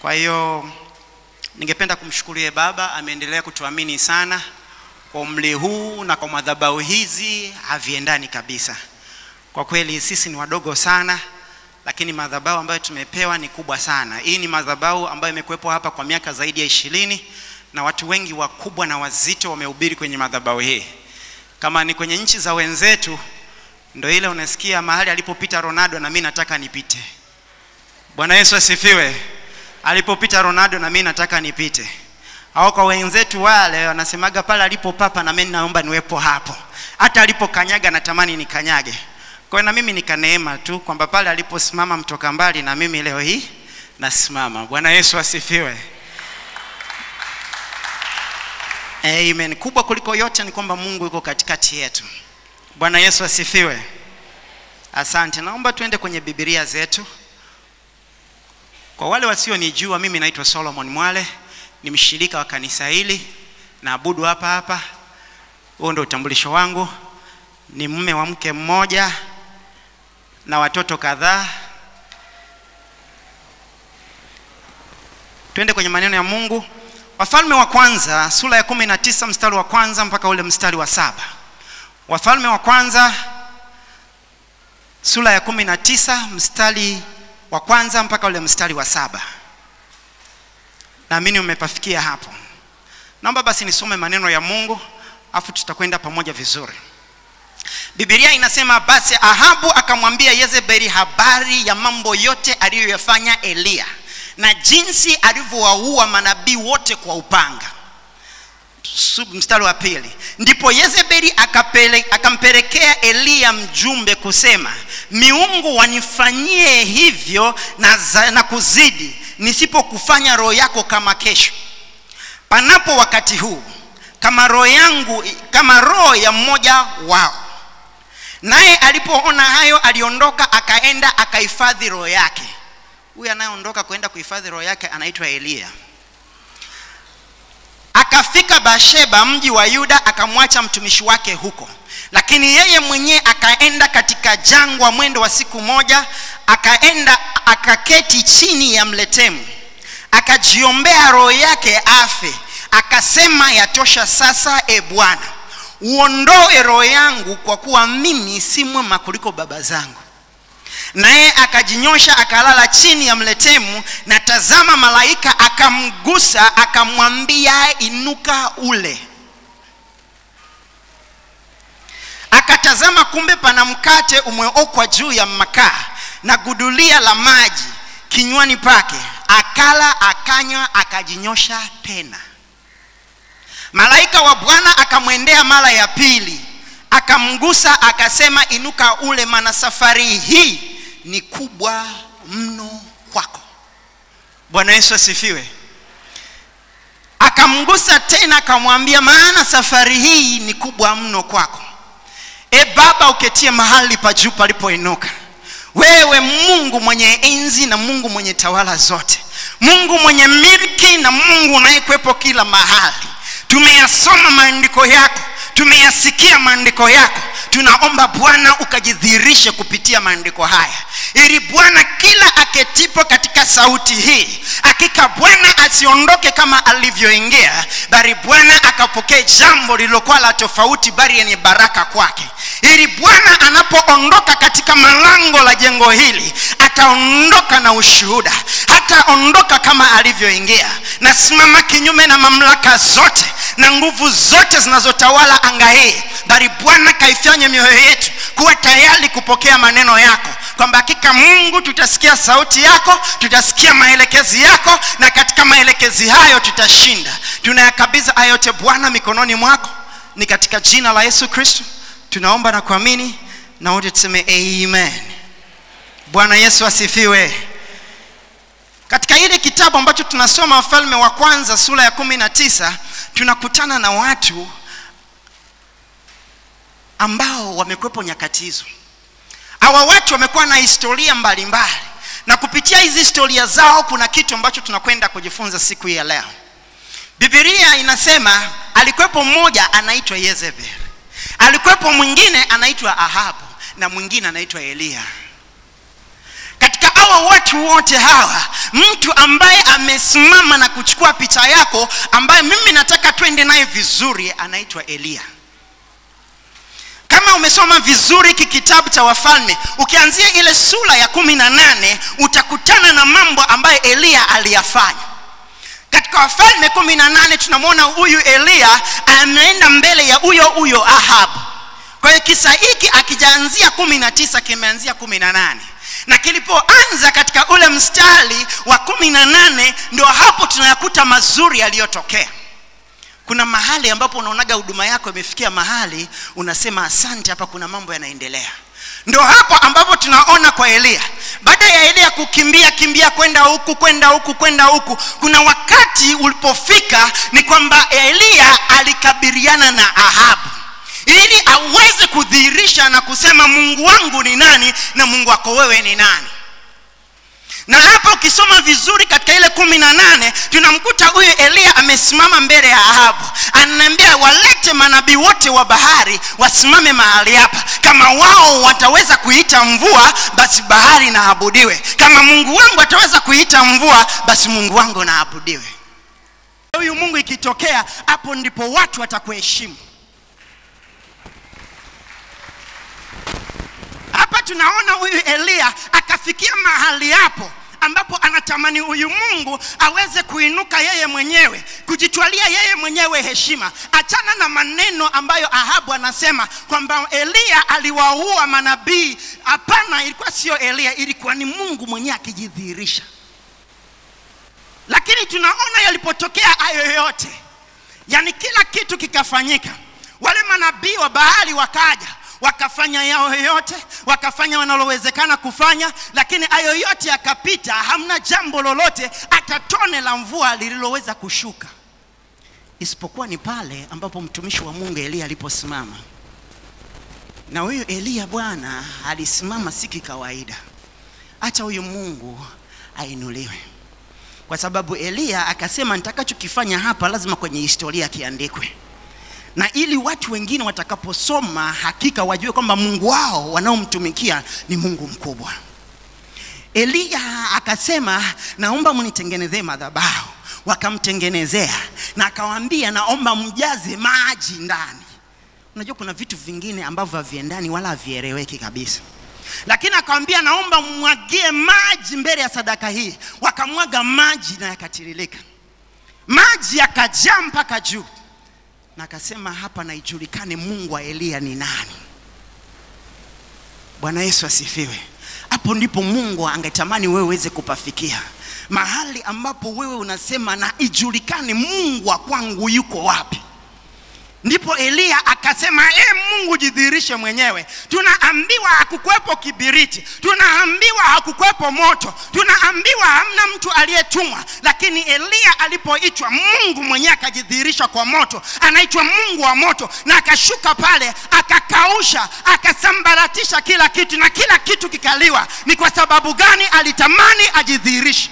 Kwa hiyo ningependa kumshukuru yeye Baba, ameendelea kutuamini sana kwa umri huu na kwa madhabahu hizi haviendani kabisa. Kwa kweli sisi ni wadogo sana, lakini madhabahu ambayo tumepewa ni kubwa sana. Hii ni madhabahu ambayo imekuwepo hapa kwa miaka zaidi ya ishirini na watu wengi wakubwa na wazito wamehubiri kwenye madhabahu hii. Kama ni kwenye nchi za wenzetu, ndo ile unasikia mahali alipopita Ronaldo na mimi nataka nipite. Bwana Yesu asifiwe. Alipopita Ronaldo na mimi nataka nipite. Au kwa wenzetu wale wanasemaga pale alipo papa na mimi naomba niwepo hapo. Hata alipokanyaga natamani nikanyage. Kwa hiyo na mimi nikaneema tu kwamba pale aliposimama mtoka mbali na mimi leo hii nasimama. Bwana Yesu asifiwe. Amen. Kubwa kuliko yote ni kwamba Mungu yuko katikati yetu. Bwana Yesu asifiwe. Asante. Naomba tuende kwenye Biblia zetu. Kwa wale wasionijua, mimi naitwa Solomon Mwale, ni mshirika wa kanisa hili, naabudu hapa hapa. Huo ndio utambulisho wangu. Ni mume wa mke mmoja na watoto kadhaa. Twende kwenye maneno ya Mungu. Wafalme wa kwanza sura ya kumi na tisa mstari wa kwanza mpaka ule mstari wa saba. Wafalme wa kwanza sura ya kumi na tisa mstari wa kwanza mpaka ule mstari wa saba. Naamini umepafikia hapo. Naomba basi nisome maneno ya Mungu afu tutakwenda pamoja vizuri. Biblia inasema basi Ahabu akamwambia Yezebeli habari ya mambo yote aliyoyafanya Eliya na jinsi alivyowaua manabii wote kwa upanga. Mstari wa pili, ndipo Yezebeli akapele, akampelekea Eliya mjumbe kusema, miungu wanifanyie hivyo na, za, na kuzidi, nisipokufanya roho yako kama kesho panapo wakati huu, kama roho yangu kama roho ya mmoja wao. Naye alipoona hayo, aliondoka akaenda akahifadhi roho yake. Huyu anayeondoka kwenda kuhifadhi roho yake anaitwa Eliya. Akafika Basheba, mji wa Yuda, akamwacha mtumishi wake huko, lakini yeye mwenyewe akaenda katika jangwa mwendo wa siku moja, akaenda akaketi chini ya mletemu, akajiombea roho yake afe, akasema, yatosha sasa, e Bwana, uondoe roho yangu, kwa kuwa mimi si mwema kuliko baba zangu. Naye akajinyosha akalala chini ya mletemu, na tazama, malaika akamgusa akamwambia, inuka ule. Akatazama, kumbe pana mkate umeokwa juu ya makaa na gudulia la maji kinywani pake. Akala, akanywa, akajinyosha tena. Malaika wa Bwana akamwendea mara ya pili, akamgusa akasema, inuka ule, maana safari hii ni kubwa mno kwako. Bwana Yesu asifiwe. Akamgusa tena akamwambia, maana safari hii ni kubwa mno kwako. E Baba, uketie mahali pa juu palipoinuka, wewe Mungu mwenye enzi na Mungu mwenye tawala zote, Mungu mwenye milki na Mungu unayekwepo kila mahali. Tumeyasoma maandiko yako, tumeyasikia maandiko yako tunaomba Bwana ukajidhihirishe kupitia maandiko haya, ili Bwana kila aketipo katika sauti hii, hakika Bwana asiondoke kama alivyoingia, bali Bwana akapokee jambo lililokuwa la tofauti, bali yenye baraka kwake, ili Bwana anapoondoka katika malango la jengo hili ataondoka na ushuhuda, hataondoka kama alivyoingia. Nasimama kinyume na mamlaka zote na nguvu zote zinazotawala anga hii, bali Bwana kaifanye mioyo yetu kuwa tayari kupokea maneno yako, kwamba hakika Mungu tutasikia sauti yako, tutasikia maelekezi yako, na katika maelekezi hayo tutashinda. Tunayakabidhi haya yote Bwana mikononi mwako, ni katika jina la Yesu Kristo tunaomba na kuamini, na wote tuseme amen. Bwana Yesu asifiwe. Katika ile kitabu ambacho tunasoma Wafalme wa Kwanza sura ya kumi na tisa tunakutana na watu ambao wamekwepo nyakati hizo. Hawa watu wamekuwa na historia mbalimbali mbali. Na kupitia hizi historia zao kuna kitu ambacho tunakwenda kujifunza siku hii ya leo. Biblia inasema alikuwepo mmoja anaitwa Yezebel, alikuwepo mwingine anaitwa Ahabu na mwingine anaitwa Eliya. Katika hawa watu wote hawa, mtu ambaye ame, akasimama na kuchukua picha yako ambayo mimi nataka twende naye vizuri anaitwa eliya kama umesoma vizuri hiki kitabu cha wafalme ukianzia ile sura ya kumi na nane utakutana na mambo ambayo eliya aliyafanya katika wafalme kumi na nane tunamwona huyu eliya ameenda mbele ya huyo huyo ahabu kwa hiyo kisa hiki akijaanzia kumi na tisa kimeanzia kumi na nane na kilipoanza katika ule mstari wa kumi na nane ndio hapo tunayakuta mazuri yaliyotokea kuna mahali ambapo unaonaga huduma yako imefikia mahali unasema asante hapa kuna mambo yanaendelea ndio hapo ambapo tunaona kwa eliya baada ya eliya kukimbia kimbia kwenda huku kwenda huku kwenda huku kuna wakati ulipofika ni kwamba eliya alikabiliana na ahabu ili aweze kudhihirisha na kusema mungu wangu ni nani na mungu wako wewe ni nani na hapa ukisoma vizuri katika ile kumi na nane tunamkuta huyu eliya amesimama mbele ya ahabu anaambia walete manabii wote wa bahari wasimame mahali hapa kama wao wataweza kuita mvua basi bahari naabudiwe kama mungu wangu ataweza kuita mvua basi mungu wangu naabudiwe huyu mungu ikitokea hapo ndipo watu watakuheshimu hapa tunaona huyu eliya akafikia mahali hapo ambapo anatamani huyu mungu aweze kuinuka yeye mwenyewe kujitwalia yeye mwenyewe heshima achana na maneno ambayo ahabu anasema kwamba eliya aliwaua manabii hapana ilikuwa sio eliya ilikuwa ni mungu mwenyewe akijidhihirisha lakini tunaona yalipotokea hayo yote yaani kila kitu kikafanyika wale manabii wa bahari wakaja wakafanya yao yote wakafanya wanalowezekana kufanya lakini hayo yote yakapita hamna jambo lolote hata tone la mvua lililoweza kushuka isipokuwa ni pale ambapo mtumishi wa mungu eliya aliposimama na huyu eliya bwana alisimama si kikawaida hacha huyu mungu ainuliwe kwa sababu eliya akasema nitakachokifanya hapa lazima kwenye historia kiandikwe na ili watu wengine watakaposoma hakika wajue kwamba mungu wao wanaomtumikia ni mungu mkubwa eliya akasema naomba mnitengenezee madhabahu wakamtengenezea na akawaambia naomba mjaze maji ndani unajua kuna vitu vingine ambavyo haviendani wala havieleweki kabisa lakini akawambia naomba mmwagie maji mbele ya sadaka hii wakamwaga maji na yakatiririka maji yakajaa mpaka juu na akasema hapa na ijulikane mungu wa eliya ni nani bwana yesu asifiwe hapo ndipo mungu angetamani wewe uweze kupafikia mahali ambapo wewe unasema na ijulikane mungu wa kwangu yuko wapi ndipo eliya akasema e mungu jidhihirishe mwenyewe tunaambiwa hakukuwepo kibiriti tunaambiwa hakukuwepo moto tunaambiwa hamna mtu aliyetumwa lakini eliya alipoitwa mungu mwenyewe akajidhihirisha kwa moto anaitwa mungu wa moto na akashuka pale akakausha akasambaratisha kila kitu na kila kitu kikaliwa ni kwa sababu gani alitamani ajidhihirishe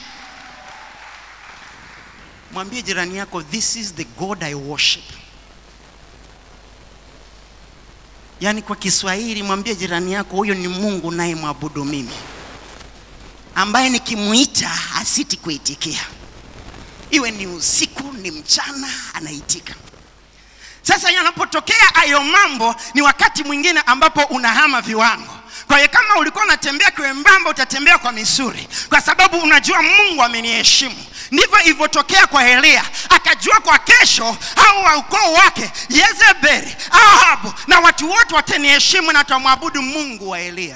mwambie jirani yako this is the god i worship yaani kwa kiswahili mwambie jirani yako huyo ni mungu naye mwabudu mimi ambaye nikimwita hasiti kuitikia iwe ni usiku ni mchana anaitika sasa yanapotokea hayo mambo ni wakati mwingine ambapo unahama viwango kwa hiyo kama ulikuwa unatembea kiwembamba utatembea kwa misuri kwa sababu unajua mungu ameniheshimu ndivyo ilivyotokea kwa eliya akajua kwa kesho au wa ukoo wake yezebeli ahabu na watu wote wataniheshimu na watamwabudu mungu wa eliya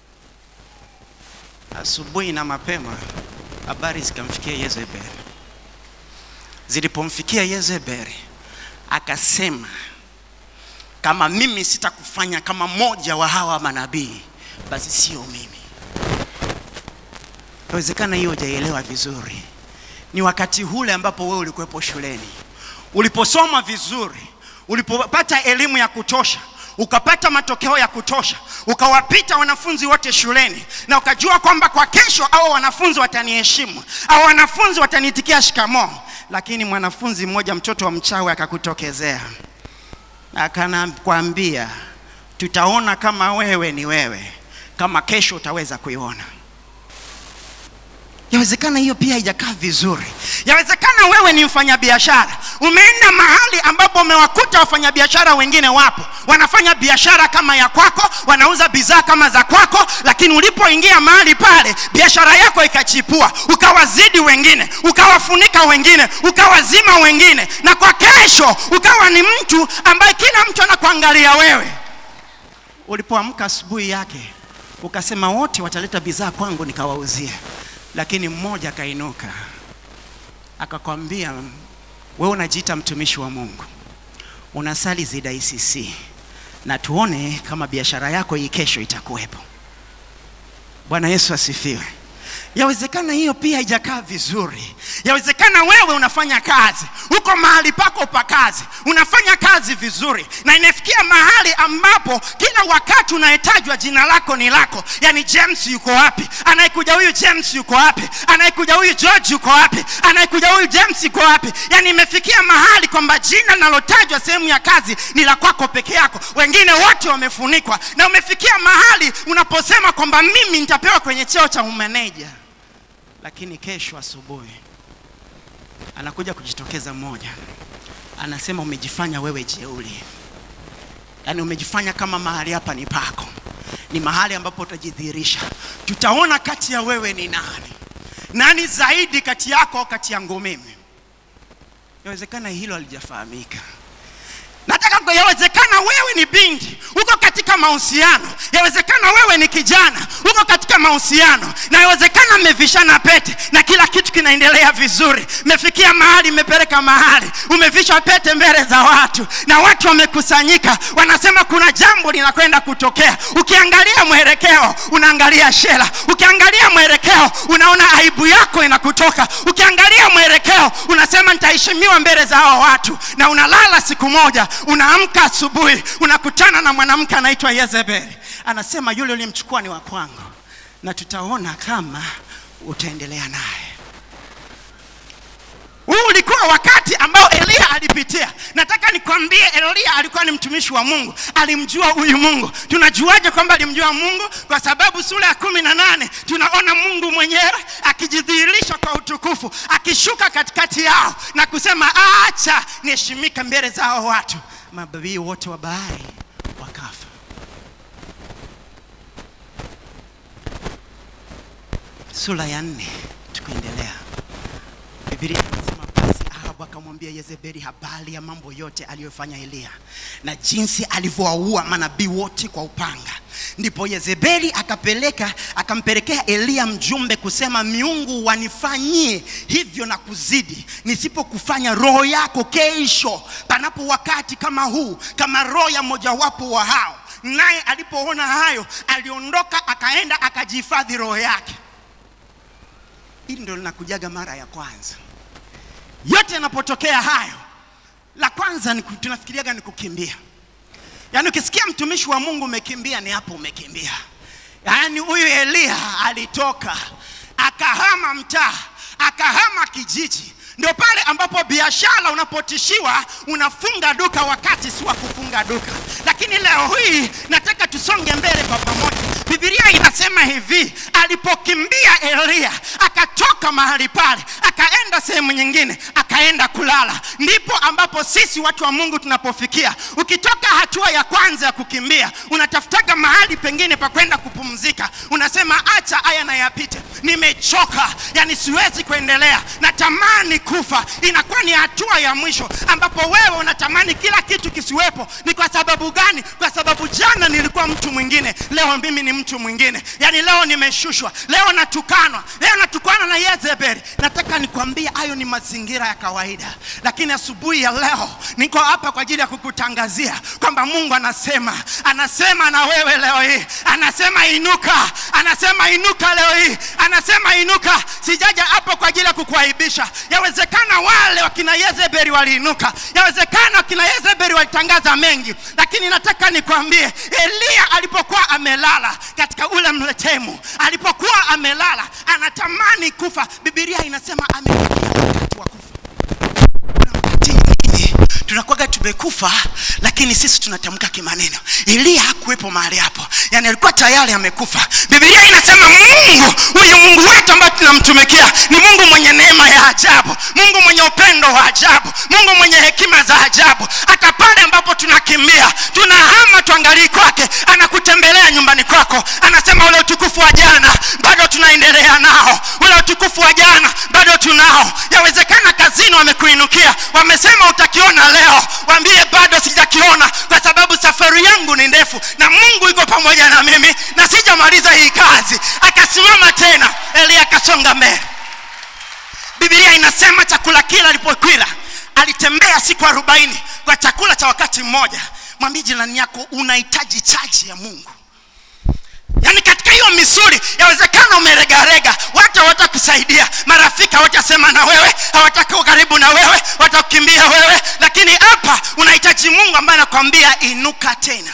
asubuhi na mapema habari zikamfikia yezebeli zilipomfikia yezebeli akasema kama mimi sitakufanya kama mmoja wa hawa manabii basi sio mimi inawezekana hiyo hujaielewa vizuri ni wakati ule ambapo wewe ulikuwepo shuleni uliposoma vizuri ulipopata elimu ya kutosha ukapata matokeo ya kutosha ukawapita wanafunzi wote shuleni na ukajua kwamba kwa kesho au wanafunzi wataniheshimu au wanafunzi wataniitikia shikamoo lakini mwanafunzi mmoja mtoto wa mchawi akakutokezea akanakwambia tutaona kama wewe ni wewe kama kesho utaweza kuiona yawezekana hiyo pia haijakaa vizuri yawezekana wewe ni mfanyabiashara umeenda mahali ambapo umewakuta wafanyabiashara wengine wapo wanafanya biashara kama ya kwako wanauza bidhaa kama za kwako lakini ulipoingia mahali pale biashara yako ikachipua ukawazidi wengine ukawafunika wengine ukawazima wengine na kwa kesho ukawa ni mtu ambaye kila mtu anakuangalia wewe ulipoamka asubuhi yake ukasema wote wataleta bidhaa kwangu nikawauzia lakini mmoja akainuka akakwambia wewe unajiita mtumishi wa mungu unasali zida icc na tuone kama biashara yako hii kesho itakuwepo bwana yesu asifiwe yawezekana hiyo pia haijakaa vizuri yawezekana wewe unafanya kazi uko mahali pako pa kazi unafanya kazi vizuri na inafikia mahali ambapo kila wakati unahitajwa jina lako ni lako yaani james yuko wapi anayekuja huyu james yuko wapi anayekuja huyu george yuko wapi anayekuja huyu james yuko wapi yaani imefikia mahali kwamba jina linalotajwa sehemu ya kazi ni la kwako peke yako wengine wote wamefunikwa na umefikia mahali unaposema kwamba mimi nitapewa kwenye cheo cha umeneja lakini kesho asubuhi anakuja kujitokeza mmoja anasema umejifanya wewe jeuli yaani umejifanya kama mahali hapa ni pako ni mahali ambapo utajidhihirisha tutaona kati ya wewe ni nani nani zaidi kati yako au kati yangu mimi yawezekana hilo halijafahamika nataka kwa- yawezekana wewe ni binti uko katika mahusiano yawezekana wewe ni kijana uko katika mahusiano na yawezekana mmevishana pete na kila kitu kinaendelea vizuri mmefikia mahali mmepeleka mahali umevisha pete mbele za watu na watu wamekusanyika wanasema kuna jambo linakwenda kutokea ukiangalia mwelekeo unaangalia shela ukiangalia mwelekeo unaona aibu yako inakutoka ukiangalia mwelekeo unasema nitaheshimiwa mbele za hao watu na unalala siku moja unaamka asubuhi unakutana na mwanamke anaitwa yezebeli anasema yule uliyemchukua ni wa kwangu na tutaona kama utaendelea naye huu ulikuwa wakati ambao eliya alipitia nataka nikwambie eliya alikuwa ni mtumishi wa mungu alimjua huyu mungu tunajuaje kwamba alimjua mungu kwa sababu sura ya kumi na nane tunaona mungu mwenyewe akijidhihirisha kwa utukufu akishuka katikati yao na kusema acha niheshimika mbele za hao watu mababii wote wa bahari wakafa sura ya nne tukuendelea Biblia inasema basi Ahabu akamwambia Yezebeli habari ya mambo yote aliyofanya Eliya na jinsi alivyowaua manabii wote kwa upanga. Ndipo Yezebeli akapeleka akampelekea Eliya mjumbe kusema, miungu wanifanyie hivyo na kuzidi, nisipokufanya roho yako kesho, panapo wakati kama huu, kama roho ya mojawapo wa hao. Naye alipoona hayo, aliondoka akaenda akajihifadhi roho yake. Hili ndio linakujaga mara ya kwanza. Yote yanapotokea hayo, la kwanza ni ku- tunafikiriaga ni kukimbia. Yaani ukisikia mtumishi wa Mungu umekimbia, ni hapo umekimbia. Yaani huyu Eliya alitoka akahama mtaa, akahama kijiji. Ndio pale ambapo biashara unapotishiwa unafunga duka wakati si wa kufunga duka. Lakini leo hii nataka tusonge mbele kwa pamoja. Biblia inasema hivi, alipokimbia Eliya akatoka mahali pale, akaenda sehemu nyingine, akaenda kulala. Ndipo ambapo sisi watu wa Mungu tunapofikia. Ukitoka hatua ya kwanza ya kukimbia, unatafutaga mahali pengine pa kwenda kupumzika. Unasema acha haya na yapite, nimechoka, yani siwezi kuendelea, natamani kufa. Inakuwa ni hatua ya mwisho ambapo wewe unatamani kila kitu kisiwepo. Ni kwa sababu gani? Kwa sababu jana nilikuwa mtu mwingine, leo mimi ni mtu mwingine. Yani leo nimeshushwa, leo natukanwa, leo natukana na Yezebeli. Nataka nikwambie hayo ni mazingira ya kawaida, lakini asubuhi ya leo niko hapa kwa ajili ya kukutangazia kwamba Mungu anasema, anasema na wewe leo hii, anasema inuka, anasema inuka leo hii, anasema inuka. Sijaja hapa kwa ajili ya kukuaibisha. Yawezekana wale wakina Yezebeli waliinuka, yawezekana wakina Yezebeli walitangaza mengi, lakini nataka nikwambie, Eliya alipokuwa amelala katika ule mletemu, alipokuwa amelala anatamani kufa, Biblia inasema amefikia wakati wa kufa. Kuna wakati mwingine tunakuwaga tume wamekufa lakini sisi tunatamka kimaneno eliya hakuwepo mahali hapo yani alikuwa tayari amekufa bibilia inasema mungu huyu mungu wetu ambaye tunamtumikia ni mungu mwenye neema ya ajabu mungu mwenye upendo wa ajabu mungu mwenye hekima za ajabu hata pale ambapo tunakimbia tunahama tuangalii kwake anakutembelea nyumbani kwako anasema ule utukufu wa jana bado tunaendelea nao ule utukufu wa jana bado tunao yawezekana kazini wamekuinukia wamesema utakiona leo waambie bado sijakiona kwa sababu safari yangu ni ndefu na mungu iko pamoja na mimi na sijamaliza hii kazi akasimama tena eliya akasonga mbele bibilia inasema chakula kile alipokwila alitembea siku arobaini kwa chakula cha wakati mmoja mwambie jirani yako unahitaji chaji ya mungu yaani katika hiyo misuli yawezekana umeregarega watu hawatakusaidia marafiki hawatasema na wewe hawatakuwa karibu na wewe watakukimbia wewe lakini hapa unahitaji mungu ambaye anakwambia inuka tena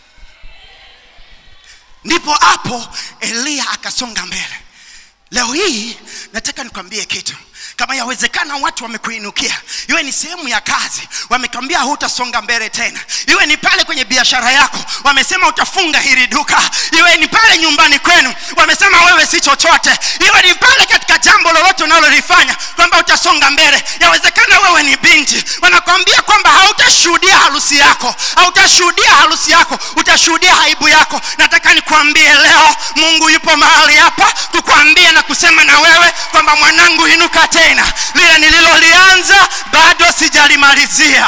ndipo hapo eliya akasonga mbele leo hii nataka nikwambie kitu kama yawezekana watu wamekuinukia iwe ni sehemu ya kazi wamekwambia hutasonga mbele tena iwe ni pale kwenye biashara yako wamesema utafunga hili duka iwe ni pale nyumbani kwenu wamesema wewe si chochote iwe ni pale katika jambo lolote unalolifanya kwamba utasonga mbele yawezekana wewe ni binti wanakwambia kwamba hautashuhudia harusi yako hautashuhudia harusi yako utashuhudia aibu yako nataka nikwambie leo mungu yupo mahali hapa kukwambia na kusema na wewe kwamba mwanangu inuka tena lile nililolianza bado sijalimalizia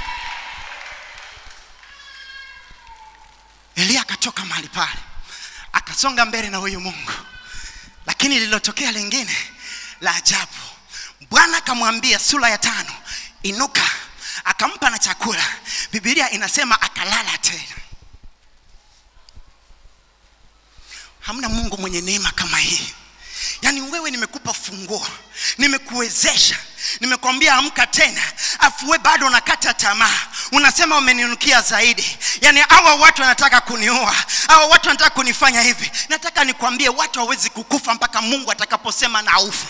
eliya akatoka mahali pale akasonga mbele na huyu mungu lakini lililotokea lingine la ajabu bwana akamwambia sura ya tano inuka akampa na chakula bibilia inasema akalala tena hamna mungu mwenye neema kama hii yaani wewe nimekupa funguo nimekuwezesha nimekwambia amka tena afu we bado unakata tamaa unasema umeninukia zaidi yaani hawa watu wanataka kuniua hawa watu wanataka kunifanya hivi nataka nikwambie watu hawezi kukufa mpaka mungu atakaposema na ufe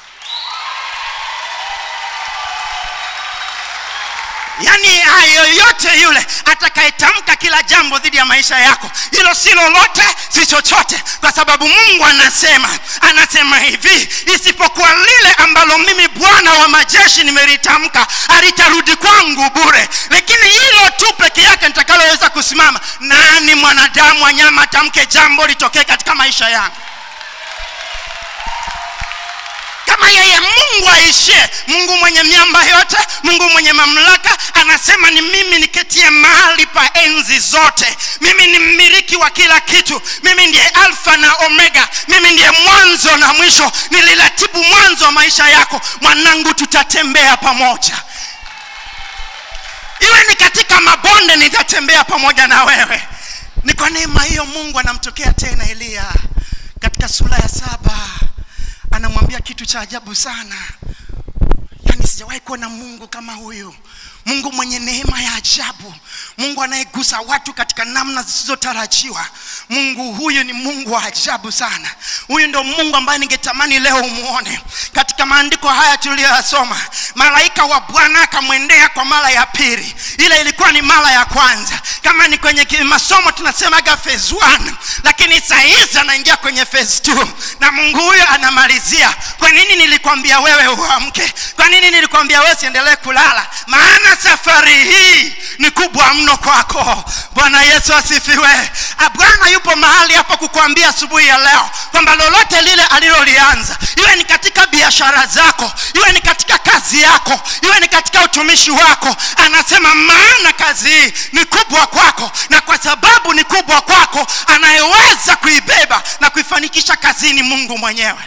yaani yoyote yule atakayetamka kila jambo dhidi ya maisha yako hilo si lolote si chochote kwa sababu mungu anasema anasema hivi isipokuwa lile ambalo mimi bwana wa majeshi nimelitamka alitarudi kwangu bure lakini hilo tu peke yake nitakaloweza kusimama nani mwanadamu wanyama atamke jambo litokee katika maisha yangu kama yeye mungu aishie mungu mwenye miamba yote mungu mwenye mamlaka anasema ni mimi niketie mahali pa enzi zote mimi ni mmiliki wa kila kitu mimi ndiye alfa na omega mimi ndiye mwanzo na mwisho niliratibu mwanzo wa maisha yako mwanangu tutatembea pamoja iwe ni katika mabonde nitatembea pamoja na wewe ni kwa neema hiyo mungu anamtokea tena eliya katika sura ya saba anamwambia kitu cha ajabu sana yaani sijawahi kuona mungu kama huyu mungu mwenye neema ya ajabu mungu anayegusa watu katika namna zisizotarajiwa mungu huyu ni mungu wa ajabu sana huyu ndio mungu ambaye ningetamani leo umuone katika maandiko haya tuliyoyasoma malaika wa bwana akamwendea kwa mara ya pili ile ilikuwa ni mara ya kwanza kama ni kwenye masomo tunasemaga phase 1 lakini sahizi anaingia kwenye phase 2 na mungu huyo anamalizia kwa nini nilikwambia wewe uamke kwa nini nilikwambia wewe siendelee kulala maana safari hii ni kubwa mno kwako bwana yesu asifiwe bwana yupo mahali hapa kukuambia asubuhi ya leo kwamba lolote lile alilolianza iwe ni katika biashara zako iwe ni katika kazi yako iwe ni katika utumishi wako anasema maana kazi hii ni kubwa kwako na kwa sababu ni kubwa kwako anayeweza kuibeba na kuifanikisha kazini mungu mwenyewe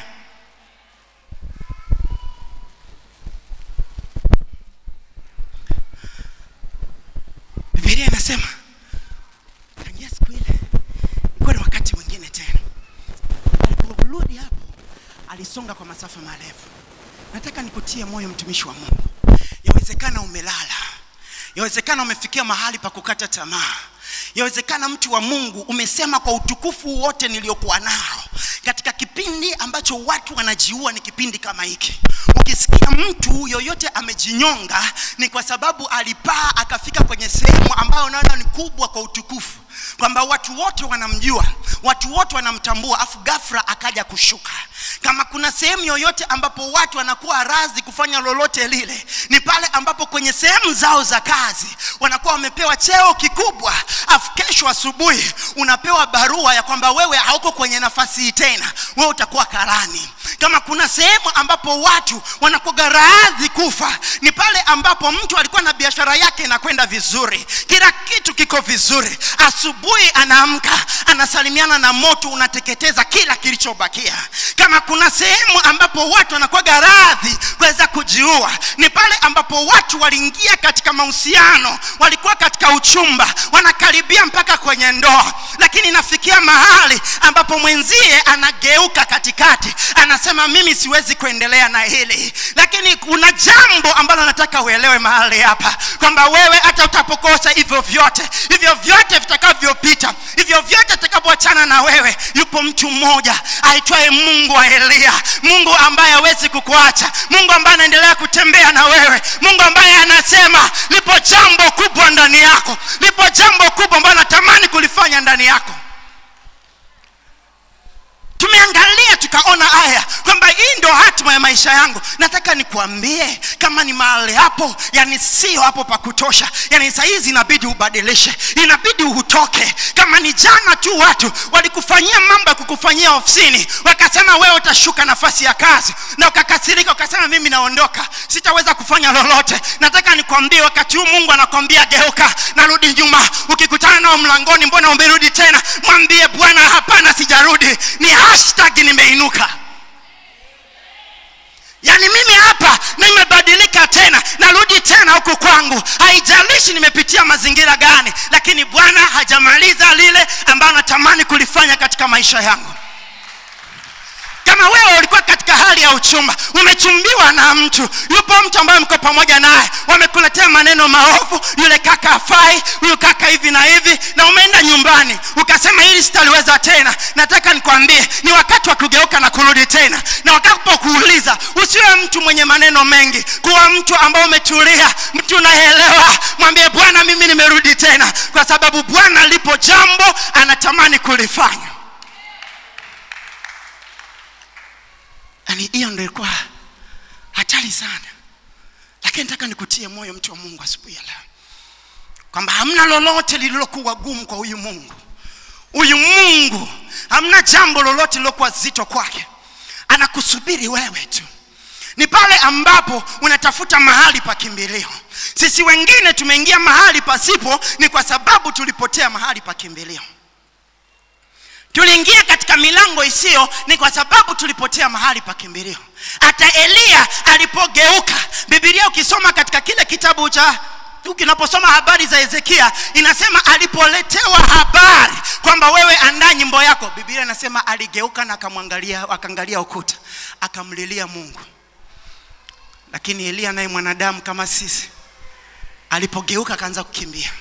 bibilia inasema tangia siku ile ilikuwa ni wakati mwingine tena aliporudi hapo alisonga kwa masafa marefu nataka nikutie moyo mtumishi wa mungu yawezekana umelala yawezekana umefikia mahali pa kukata tamaa yawezekana mtu wa mungu umesema kwa utukufu wote niliokuwa nao katika kipindi ambacho watu wanajiua ni kipindi kama hiki ukisikia mtu yoyote amejinyonga ni kwa sababu alipaa akafika kwenye sehemu ambayo naona ni kubwa kwa utukufu kwamba watu wote wanamjua watu wote wanamtambua afu ghafla akaja kushuka kama kuna sehemu yoyote ambapo watu wanakuwa radhi kufanya lolote lile ni pale ambapo kwenye sehemu zao za kazi wanakuwa wamepewa cheo kikubwa afu kesho asubuhi unapewa barua ya kwamba wewe hauko kwenye nafasi hii tena wewe utakuwa karani kama kuna sehemu ambapo watu wanakuwa radhi kufa ni pale ambapo mtu alikuwa na biashara yake inakwenda vizuri kila kitu kiko vizuri asubuhi anaamka anasalimiana na moto unateketeza kila kilichobakia kama kuna sehemu ambapo watu wanakuwa radhi kuweza kujiua ni pale ambapo watu waliingia katika mahusiano walikuwa katika uchumba wanakaribia mpaka kwenye ndoa lakini inafikia mahali ambapo mwenzie anageuka katikati anasema mimi siwezi kuendelea na hili lakini kuna jambo ambalo nataka uelewe mahali hapa kwamba wewe hata utapokosa hivyo vyote hivyo vyote vitakavyopita hivyo vyote vitakapoachana na wewe yupo mtu mmoja aitwaye mungu wa eliya mungu ambaye hawezi kukuacha mungu ambaye anaendelea kutembea na wewe mungu ambaye anasema lipo jambo kubwa ndani yako lipo jambo kubwa ambalo natamani kulifanya ndani yako tumeangalia tukaona haya kwamba hii ndo hatima ya maisha yangu nataka nikuambie kama ni mahali hapo yani sio hapo pa kutosha yani sahizi inabidi ubadilishe inabidi utoke kama ni jana tu watu walikufanyia mambo ya kukufanyia ofisini wakasema wewe utashuka nafasi ya kazi na ukakasirika ukasema mimi naondoka sitaweza kufanya lolote nataka nikwambie wakati huu mungu anakwambia geuka narudi nyuma ukikutana nao mlangoni mbona umerudi tena mwambie bwana hapana sijarudi ni hashtag nimeinuka yaani mimi hapa nimebadilika tena narudi tena huku kwangu haijalishi nimepitia mazingira gani lakini bwana hajamaliza lile ambayo natamani kulifanya katika maisha yangu kama wewe ulikuwa katika hali ya uchumba umechumbiwa na mtu yupo mtu ambaye mko pamoja naye wamekuletea maneno maovu yule kaka afai huyu kaka hivi na hivi na umeenda nyumbani ukasema hili sitaliweza tena nataka nikwambie ni wakati wa kugeuka na kurudi tena na wakapokuuliza usiwe mtu mwenye maneno mengi kuwa mtu ambao umetulia mtu unaelewa mwambie bwana mimi nimerudi tena kwa sababu bwana lipo jambo anatamani kulifanya yani hiyo ndo ilikuwa hatari sana lakini nataka nikutie moyo mtu wa mungu asubuhi ya leo kwamba hamna lolote lililokuwa gumu kwa huyu mungu huyu mungu hamna jambo lolote lilokuwa zito kwake anakusubiri wewe tu ni pale ambapo unatafuta mahali pa kimbilio sisi wengine tumeingia mahali pasipo ni kwa sababu tulipotea mahali pa kimbilio tuliingia katika milango isiyo ni kwa sababu tulipotea mahali pa kimbilio hata eliya alipogeuka bibilia ukisoma katika kile kitabu cha unaposoma habari za hezekia inasema alipoletewa habari kwamba wewe andaa nyimbo yako bibilia inasema aligeuka na akamwangalia akaangalia ukuta akamlilia mungu lakini eliya naye mwanadamu kama sisi alipogeuka akaanza kukimbia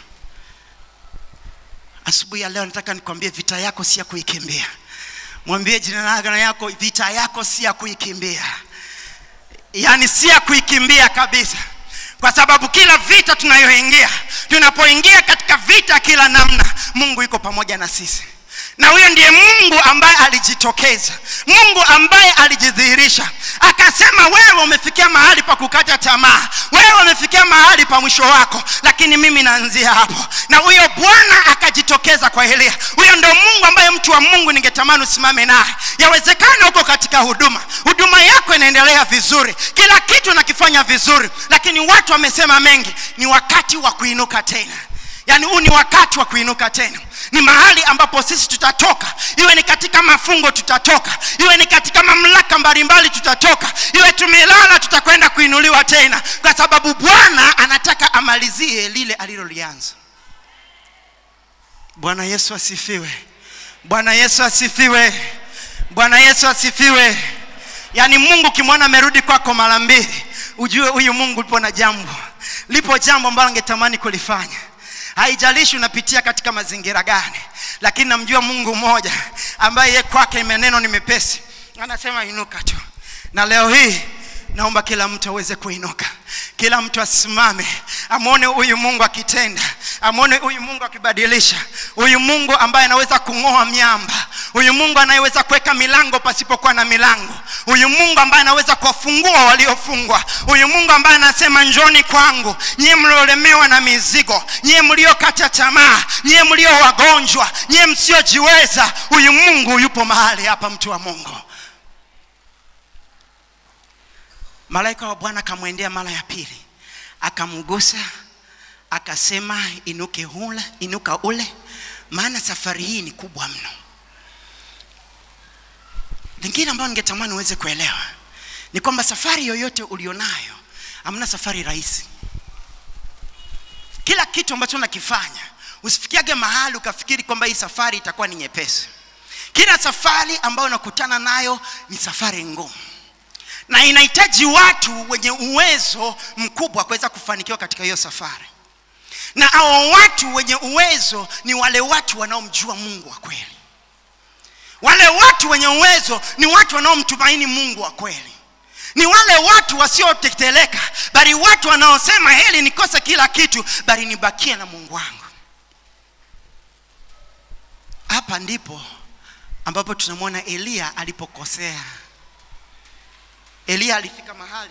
asubuhi ya leo nataka nikwambie vita yako si ya kuikimbia mwambie jina yako vita yako si ya kuikimbia yaani si ya kuikimbia kabisa kwa sababu kila vita tunayoingia tunapoingia katika vita kila namna mungu yuko pamoja na sisi na huyo ndiye mungu ambaye alijitokeza mungu ambaye alijidhihirisha akasema wewe umefikia mahali pa kukata tamaa wewe umefikia mahali pa mwisho wako lakini mimi naanzia hapo na huyo bwana akajitokeza kwa elia huyo ndo mungu ambaye mtu wa mungu ningetamani usimame naye yawezekana huko katika huduma huduma yako inaendelea vizuri kila kitu nakifanya vizuri lakini watu wamesema mengi ni wakati wa kuinuka tena yaani huu ni wakati wa kuinuka tena ni mahali ambapo sisi tutatoka iwe ni katika mafungo tutatoka iwe ni katika mamlaka mbalimbali tutatoka iwe tumelala tutakwenda kuinuliwa tena kwa sababu bwana anataka amalizie lile alilolianza bwana yesu asifiwe bwana yesu asifiwe bwana yesu asifiwe yaani mungu ukimwona amerudi kwako mara mbili ujue huyu mungu lipo na jambo lipo jambo ambalo angetamani kulifanya haijalishi unapitia katika mazingira gani lakini namjua mungu mmoja ambaye ye kwake maneno ni mepesi anasema inuka tu na leo hii naomba kila mtu aweze kuinuka kila mtu asimame amwone huyu mungu akitenda amwone huyu mungu akibadilisha huyu mungu ambaye anaweza kung'oa miamba huyu mungu anayeweza kuweka milango pasipokuwa na milango huyu mungu ambaye anaweza kuwafungua waliofungwa huyu mungu ambaye anasema njoni kwangu nyie mliolemewa na mizigo nyie mliokata tamaa nyie mlio wagonjwa nyie msiojiweza huyu mungu yupo mahali hapa mtu wa mungu malaika wa bwana akamwendea mara ya pili akamgusa akasema inuke ule inuka ule maana safari hii ni kubwa mno lingine ambayo ningetamani uweze kuelewa ni kwamba safari yoyote ulionayo hamna safari rahisi kila kitu ambacho unakifanya usifikiage mahali ukafikiri kwamba hii safari itakuwa ni nyepesi kila safari ambayo unakutana nayo ni safari ngumu na inahitaji watu wenye uwezo mkubwa kuweza kufanikiwa katika hiyo safari na hao watu wenye uwezo ni wale watu wanaomjua mungu wa kweli wale watu wenye uwezo ni watu wanaomtumaini mungu wa kweli ni wale watu wasioteteleka bali watu wanaosema heli nikose kila kitu bali nibakie na mungu wangu hapa ndipo ambapo tunamwona eliya alipokosea eliya alifika mahali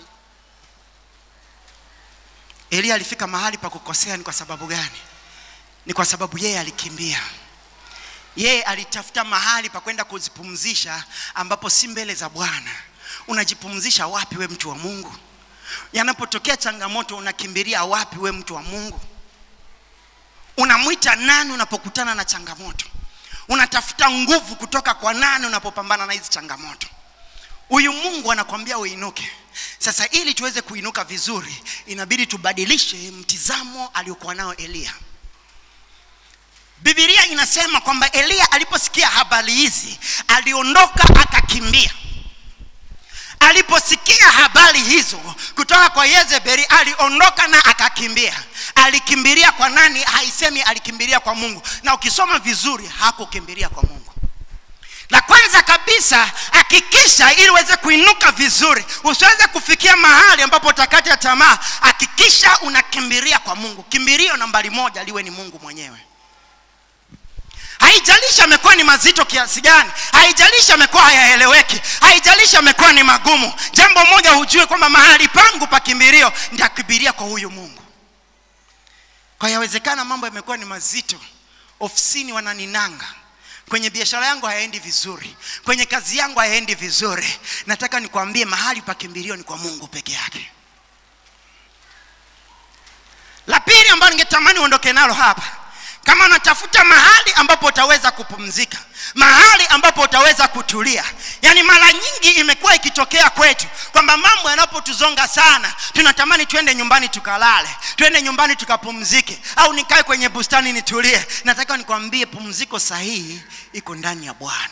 eliya alifika mahali pa kukosea ni kwa sababu gani ni kwa sababu yeye alikimbia yeye alitafuta mahali pa kwenda kuzipumzisha ambapo si mbele za bwana unajipumzisha wapi we mtu wa mungu yanapotokea changamoto unakimbilia wapi we mtu wa mungu unamwita nani unapokutana na changamoto unatafuta nguvu kutoka kwa nani unapopambana na hizi changamoto huyu mungu anakwambia uinuke sasa ili tuweze kuinuka vizuri inabidi tubadilishe mtizamo aliokuwa nao eliya bibilia inasema kwamba eliya aliposikia habari hizi aliondoka akakimbia aliposikia habari hizo kutoka kwa yezebeli aliondoka na akakimbia alikimbilia kwa nani haisemi alikimbilia kwa mungu na ukisoma vizuri hakukimbilia kwa mungu la kwanza kabisa hakikisha ili uweze kuinuka vizuri usiweze kufikia mahali ambapo utakata tamaa hakikisha unakimbilia kwa mungu kimbilio nambari moja liwe ni mungu mwenyewe haijalishi amekuwa ni mazito kiasi gani haijalishi amekuwa hayaeleweki haijalishi amekuwa ni magumu jambo moja hujue kwamba mahali pangu pa kimbilio nitakimbilia kwa huyu mungu kwa yawezekana mambo yamekuwa ni mazito ofisini wananinanga kwenye biashara yangu hayaendi vizuri kwenye kazi yangu hayaendi vizuri nataka nikwambie mahali pa kimbilio ni kwa mungu peke yake la pili ambayo ningetamani uondoke nalo hapa kama unatafuta mahali ambapo utaweza kupumzika mahali ambapo utaweza kutulia yaani mara nyingi imekuwa ikitokea kwetu kwamba mambo yanapotuzonga sana tunatamani twende nyumbani tukalale twende nyumbani tukapumzike au nikae kwenye bustani nitulie nataka nikwambie pumziko sahihi iko ndani ya bwana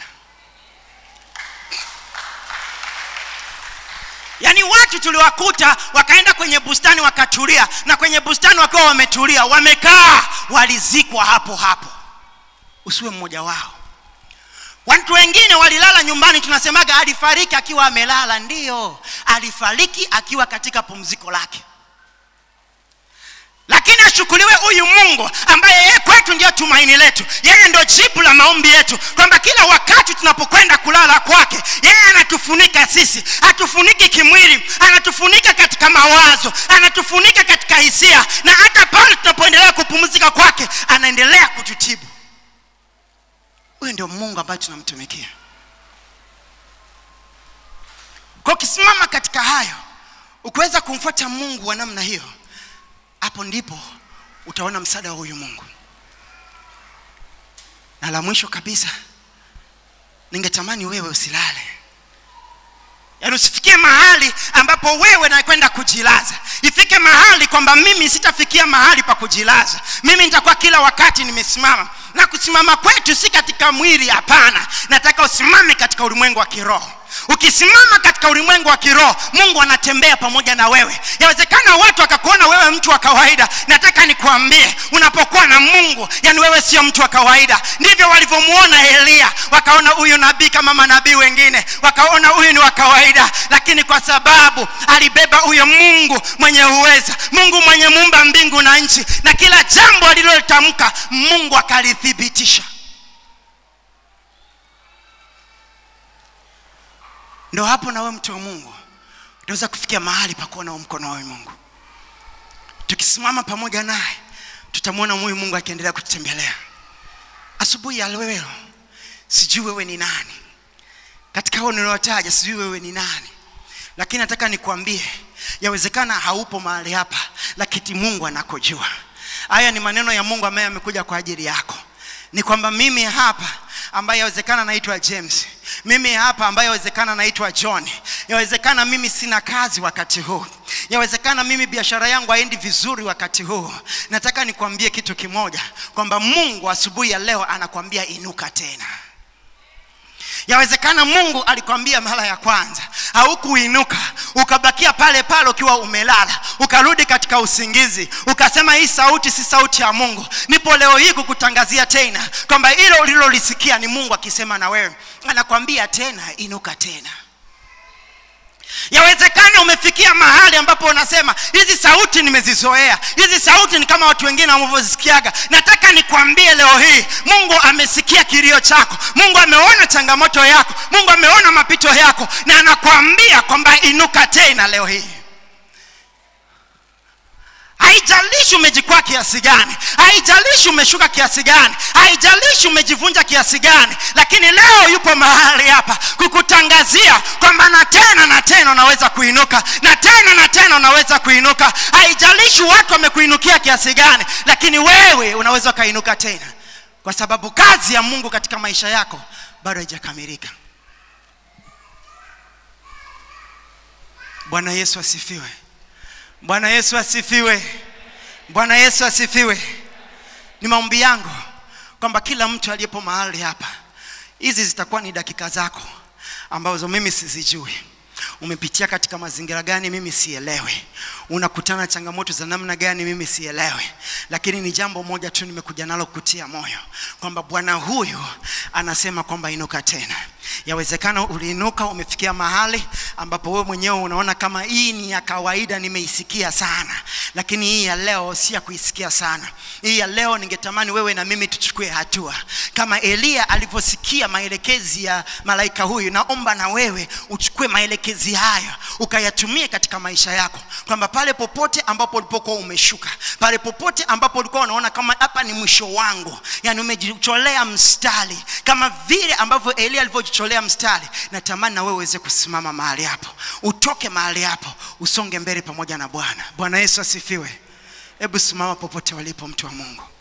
yaani watu tuliwakuta wakaenda kwenye bustani wakatulia na kwenye bustani wakiwa wametulia wamekaa walizikwa hapo hapo usiwe mmoja wao watu wengine walilala nyumbani tunasemaga alifariki akiwa amelala ndiyo alifariki akiwa katika pumziko lake lakini ashukuriwe huyu mungu ambaye yeye kwetu ndiyo tumaini letu yeye ndo jibu la maombi yetu kwamba kila wakati tunapokwenda kulala kwake yeye anatufunika sisi hatufuniki kimwili anatufunika katika mawazo anatufunika katika hisia na hata pale tunapoendelea kupumzika kwake anaendelea kututibu huyu ndio mungu ambaye tunamtumikia kwa ukisimama katika hayo ukiweza kumfuata mungu wa namna hiyo hapo ndipo utaona msaada wa huyu mungu na la mwisho kabisa ningetamani wewe usilale yaani usifikie mahali ambapo wewe nakwenda kujilaza ifike mahali kwamba mimi sitafikia mahali pa kujilaza mimi nitakuwa kila wakati nimesimama na kusimama kwetu si katika mwili hapana nataka usimame katika ulimwengu wa kiroho ukisimama katika ulimwengu wa kiroho mungu anatembea pamoja na wewe yawezekana watu wakakuona wewe mtu wa kawaida nataka nikuambie unapokuwa na mungu yani wewe sio mtu wa kawaida ndivyo walivyomuona eliya wakaona huyu nabii kama manabii wengine wakaona huyu ni wa kawaida lakini kwa sababu alibeba huyo mungu mwenye uweza mungu mwenye muumba mbingu na nchi na kila jambo alilotamka mungu akalithibitisha ndo hapo nawe mtu wa mungu utaweza kufikia mahali pa kuona mkono wa mungu tukisimama pamoja naye tutamwona huyu mungu akiendelea kututembelea asubuhi ya leo sijui wewe ni nani katika hao niliotaja sijui wewe ni nani lakini nataka nikwambie yawezekana haupo mahali hapa lakini mungu anakojua haya ni maneno ya mungu ambaye amekuja kwa ajili yako ni kwamba mimi hapa ambaye yawezekana naitwa james mimi hapa ambaye yawezekana naitwa john yawezekana mimi sina kazi wakati huu yawezekana mimi biashara yangu haendi vizuri wakati huu nataka nikwambie kitu kimoja kwamba mungu asubuhi ya leo anakwambia inuka tena yawezekana mungu alikwambia mara ya kwanza haukuinuka ukabakia pale pale ukiwa umelala ukarudi katika usingizi ukasema hii sauti si sauti ya mungu nipo leo hii kukutangazia tena kwamba hilo ulilolisikia ni mungu akisema na wewe anakwambia tena inuka tena yawezekana umefikia mahali ambapo unasema hizi sauti nimezizoea hizi sauti ni kama watu wengine wanavyozisikiaga nataka nikwambie leo hii mungu amesikia kilio chako mungu ameona changamoto yako mungu ameona mapito yako na anakwambia kwamba inuka tena leo hii haijalishi umejikwaa kiasi gani haijalishi umeshuka kiasi gani haijalishi umejivunja kiasi gani lakini leo yupo mahali hapa kukutangazia kwamba na tena na tena unaweza kuinuka na tena na tena unaweza kuinuka haijalishi watu wamekuinukia kiasi gani lakini wewe unaweza ukainuka tena kwa sababu kazi ya mungu katika maisha yako bado haijakamilika bwana yesu asifiwe bwana yesu asifiwe bwana yesu asifiwe ni maombi yangu kwamba kila mtu aliyepo mahali hapa hizi zitakuwa ni dakika zako ambazo mimi sizijui umepitia katika mazingira gani mimi sielewe unakutana na changamoto za namna gani mimi sielewe lakini ni jambo moja tu nimekuja nalo kutia moyo kwamba bwana huyu anasema kwamba inuka tena yawezekana uliinuka umefikia mahali ambapo wewe mwenyewe unaona kama hii ni ya kawaida nimeisikia sana lakini hii ya leo si ya kuisikia sana hii ya leo ningetamani wewe na mimi tuchukue hatua kama eliya alivyosikia maelekezi ya malaika huyu naomba na wewe uchukue maelekezi hayo ukayatumie katika maisha yako kwamba pale popote ambapo ulipokuwa umeshuka pale popote ambapo ulikuwa unaona kama hapa ni mwisho wangu yani umejicholea mstari kama vile ambavyo eliya alivyojicholea mstari natamani na wewe uweze kusimama mahali hapo utoke mahali hapo usonge mbele pamoja na bwana bwana yesu asifiwe hebu simama popote walipo mtu wa mungu